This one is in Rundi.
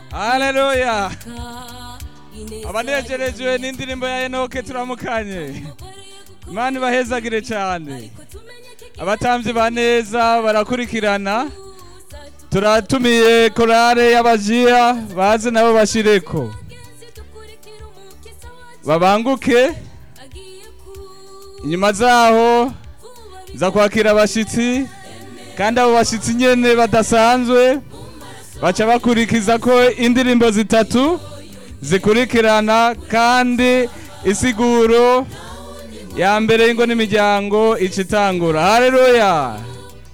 haleluya abanejejwe n'indirimbo ya enoke turamukanye imana ibahezagire cyane abatambyi ba neza barakurikirana turatumiye korale y'abajiya baze nabo bashireko babanguke inyuma zaho za kwakira abashitsi kandi abo bashitsi nyene badasanzwe baca bakurikiza ko indirimbo zitatu zikurikirana kandi isiguro ya mbere y'ingo n'imiryango ica itangura haleluya